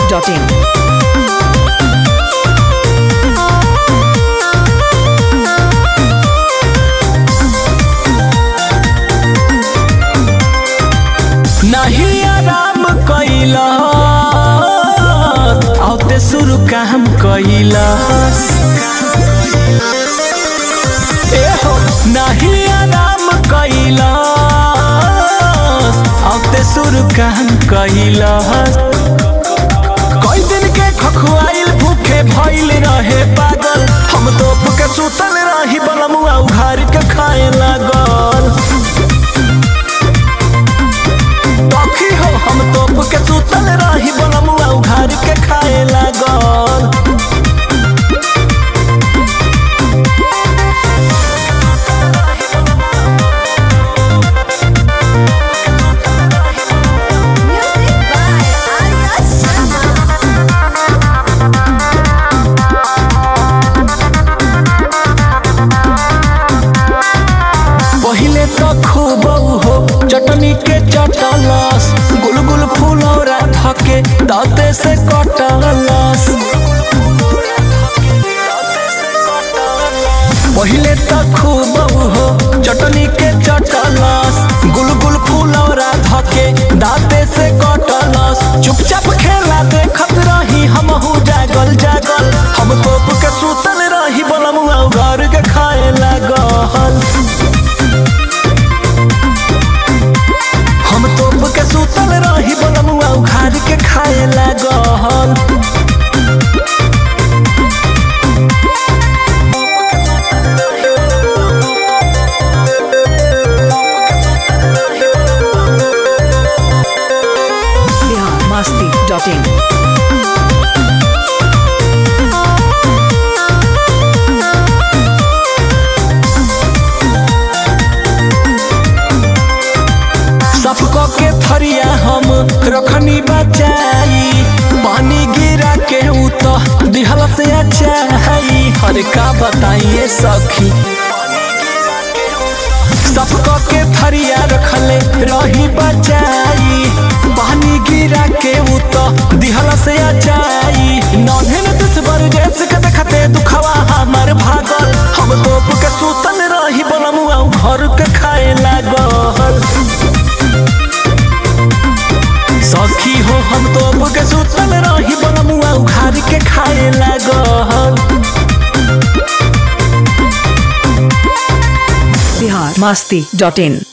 biharmasti.in नहीं आराम कैला औते शुरू काम कैलस ए हो नहीं आराम कैला औते शुरू काम कैलस कई दिन के खखुआइल भूखे भइल रहे पागल हम तो के सुतल रही बलमुआ उघार के खाए लागल टॉफी हो हम तोप के सुतल रही बनमुआ उघार के खाए लागल Music by Arya Sharma. पहिले तो खूब हो चटनी के चटलस गुलगुल फुलौरा धके दाते से कटलस पहिले तो खूब हो चटनी के चटलस गुलगुल फुलौरा धके दाते से कटलस चुपचाप खेला देखत रही हमहू जागल जागल हम तोप के सुतल रही बलमुआ घर के खाए लागल हम तोप के सुतल रही बलमुआ उखाड़ के खाए लागल biharmasti.in सबको के थरिया हम रखनी बचाई पानी गिरा के उ तो दिहल से अचाई हर का बताइए सखी सबको के थरिया रखले रही बचाई पानी गिरा के उ तो दिहल से अचाई नन्हे दुश्मन जैसे के देखते दुखवा हमर भागल हम तोप के सुतल रही बलमुआ घर के खाए लागल सखी हो हम तो के सुतल रही बनमुआ उखाड़ के खाए लागल biharmasti.in